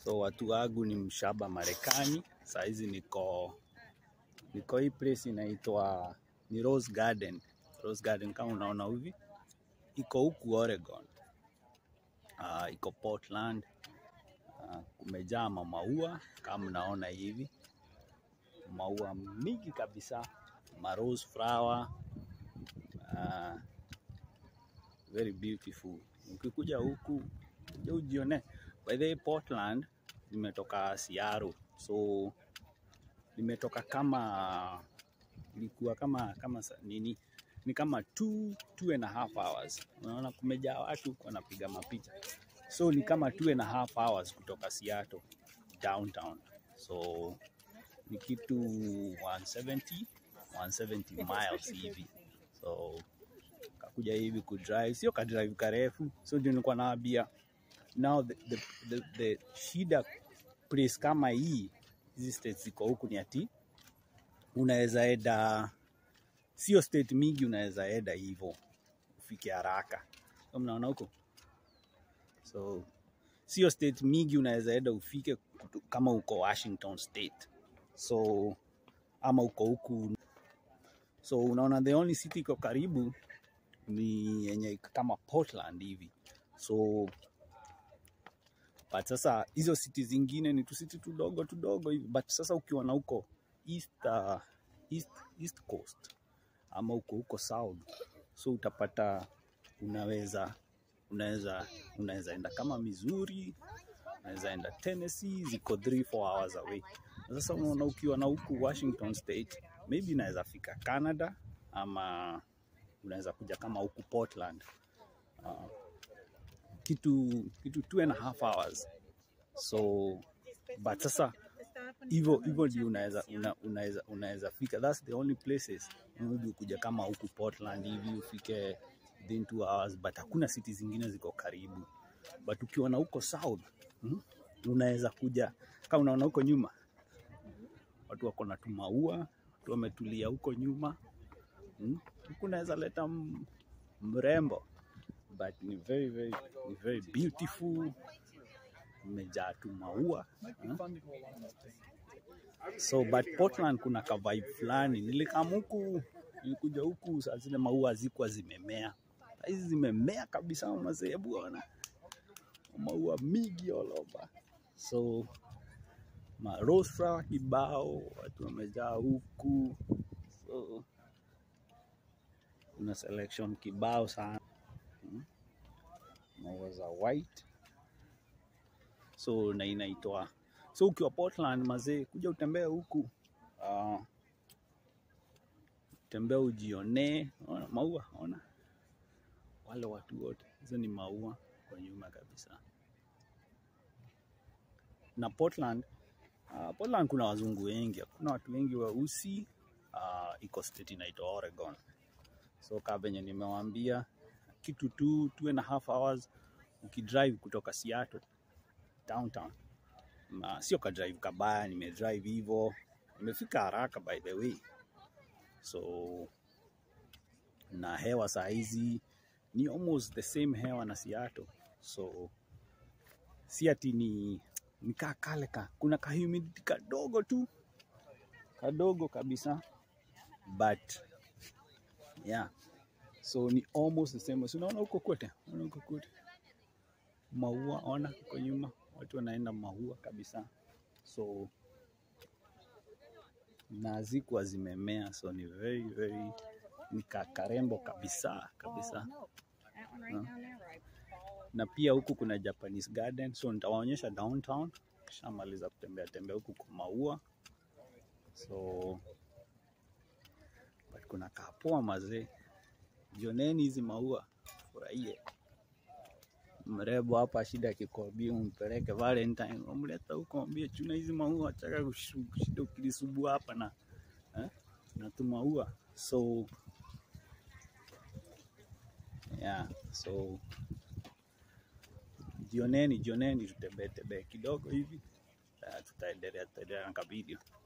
So watu wangu ni mshaba Marekani. Saa hizi niko niko hii place inaitwa ni Rose Garden. Rose Garden kama unaona hivi iko huku Oregon. Uh, iko Portland. Uh, kumejaa mamaua kama mnaona hivi, maua mingi kabisa, ma rose flower uh, very beautiful. Ukikuja huku kuja ujione. By the way, Portland nimetoka Seattle, so nimetoka kama ilikuwa kama kama sa- nini ni kama two, two and a half hours. Unaona kumejaa watu wanapiga mapicha, so ni kama two and a half hours kutoka Seattle downtown, so ni kitu 170 170 miles hivi, so kakuja hivi kudrive, sio kadrive karefu, so ndio nilikuwa naambia now the, the, the, the shida place kama hii hizi states ziko huku ni ati unaweza enda sio state mingi unaweza enda hivyo ufike haraka so mnaona huko so sio state mingi unaweza enda ufike kutu- kama uko washington state so ama uko huku so unaona the only city iko karibu ni yenye iko kama portland hivi so but sasa hizo city zingine ni tusiti tudogo tudogo hivi but sasa ukiwa na huko east, uh, east, east coast ama uko huko south so utapata unaweza unaweza unaweza enda kama Missouri unaweza enda Tennessee ziko 3 4 hours away na sasa unaona ukiwa na huku Washington state maybe unaweza fika Canada ama unaweza kuja kama huku Portland uh, kitu kitu two and a half hours so but sasa hivyo hivyo ndio unaweza una, unaweza unaweza fika that's the only places maybe kuja kama huku Portland hivi ufike within two hours but hakuna city zingine ziko karibu but ukiwa na huko south mm, unaweza kuja kama unaona huko nyuma watu wako na tumaua watu wametulia huko nyuma mm, huku unaweza leta m- mrembo but ni very very ni very beautiful imejaa tu maua mm. So but Portland kuna ka vibe fulani. Nilikam huku, nilikuja huku saa zile maua hazikuwa zimemea. Saa hizi zimemea kabisa mazee, hebu ona maua mingi all over. So ma rose flower kibao, watu wamejaa huku. So kuna selection kibao sana. Mm. Maua za white. So na inaitwa so ukiwa Portland mazee, kuja utembee huku uh, tembea ujionee, ona maua, ona wale watu wote, hizo ni maua kwa nyuma kabisa. Na Portland uh, Portland kuna wazungu wengi, kuna watu wengi weusi uh, iko state inaitwa Oregon. So kama venye nimewaambia, kitu tu two and a half hours ukidrive kutoka Seattle downtown na sio ka drive kabaya, nimedrive hivyo, nimefika haraka by the way. So na hewa saa hizi ni almost the same hewa na Seattle, so si ati ni nikaa kale ka kuna ka humidity kadogo tu kadogo kabisa, but yeah, so ni almost the same. So unaona huko kote, unaona huko kote maua, ona huko nyuma watu wanaenda maua kabisa, so na zikuwa zimemea, so ni very very ni ka- karembo kabisa kabisa. Na pia huku kuna Japanese garden, so nitawaonyesha downtown kishamaliza kutembea tembea huku kwa maua, so but kuna kapoa mazee, jioneni hizi maua, furahie mrembo hapa, shida akikwambia umpeleke Valentine, umleta huko, mwambie chuna hizi maua, achaka kushu- shida ukilisubua hapa na eh, na tu maua so yeah, so jioneni, jioneni, tutembee tembee kidogo hivi, uh, tutaendelea tutaendelea na kavideo.